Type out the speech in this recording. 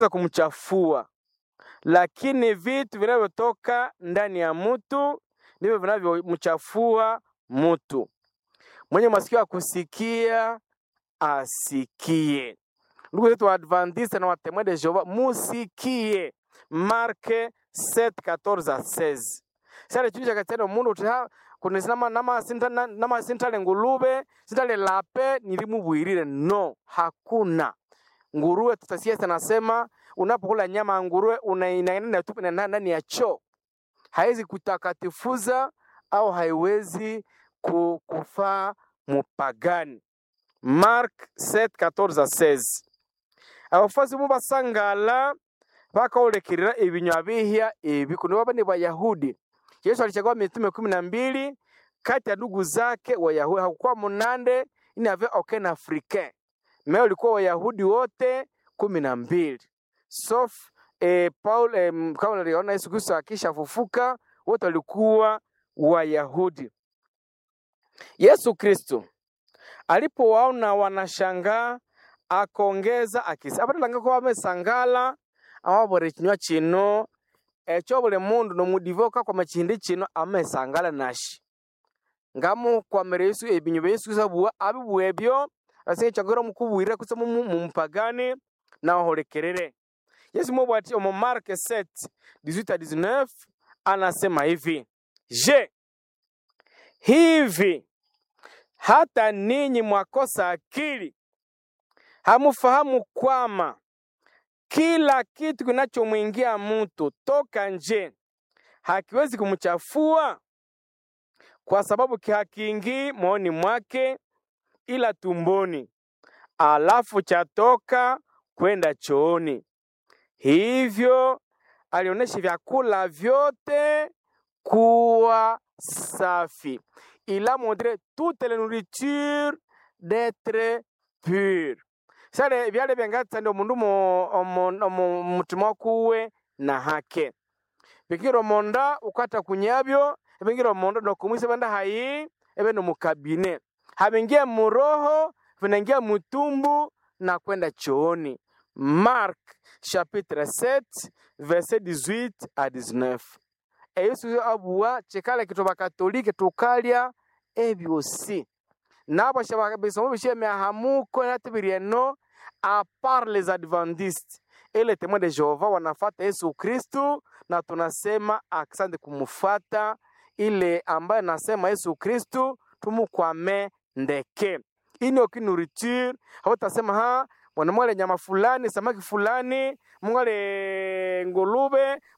kumchafua, lakini vitu vinavyotoka ndani ya mtu ndivyo vinavyomchafua mtu. Mwenye masikio ya kusikia asikie. Ndugu zetu wa Adventista na watemwe de Jehova, musikie. Marke 7:14 à 16 sale chini chakatendo mundu uti ha kuno nama nama sinta na- nama sintale ngulube sintale lape nilimubwirire no hakuna nguruwe tutasiasa nasema unapokula nyama ya nguruwe unainaina tupu na ndani ya choo haiwezi kutakatifuza au haiwezi ku- kufaa mupagani mark 7:14-16 abafuasi mu basangala bakaolekirira ebinywa bihya ebi kuno baba ni bayahudi yesu alichagua mitume kumi na mbili kati ya ndugu zake wayahudi hakukuwa munande ini ave aucun africain me ulikuwa wayahudi wote kumi na mbili sof eh, paul eh, m- kama naliona yesu kristo akishafufuka wote walikuwa wayahudi yesu kristo alipowaona wanashangaa akongeza akisa apatalanga ko bamesangala amabore chinywa chino ekyo buli mundu nomudivoka kwa machindi chino amesangala nashi ngamu kwamere yesu ebinyu bya yesu kristo abua abibua ebyo asinga chagora mukubwirira kusa mumupagani nawaholekerere yesu mubwati omu marke 7 18 à 19 anasema hivi je hivi hata ninyi mwakosa akili hamufahamu kwama kila kitu kinachomwingia mtu toka nje hakiwezi kumchafua kwa sababu hakiingii moyoni mwake ila tumboni alafu chatoka kwenda chooni hivyo alionyesha vyakula vyote kuwa safi il a montré toute la nourriture d'être pure sale byale byangatsa ndi omundu mo- omo- omu mutima kuwe na hake bikira omonda ukwata kunyabyo ebingira omonda nokumwisa benda hayi ebe nomukabine habingia muroho vinaingia mutumbu na kwenda chooni mark chapitre 7 verset 18 à 19 eyesu abua chikala kitu bakatolike tukalya ebyosi nabo shaba bisomo bishemya hamuko natibirieno a part les adventistes et les témoins de Jehova wanafata Yesu Kristu na tunasema asante kumufata ile ambaye nasema Yesu Kristu tumukwame ndeke ino kinuriture hautasema ha mwana mwale nyama fulani samaki fulani mwale ngulube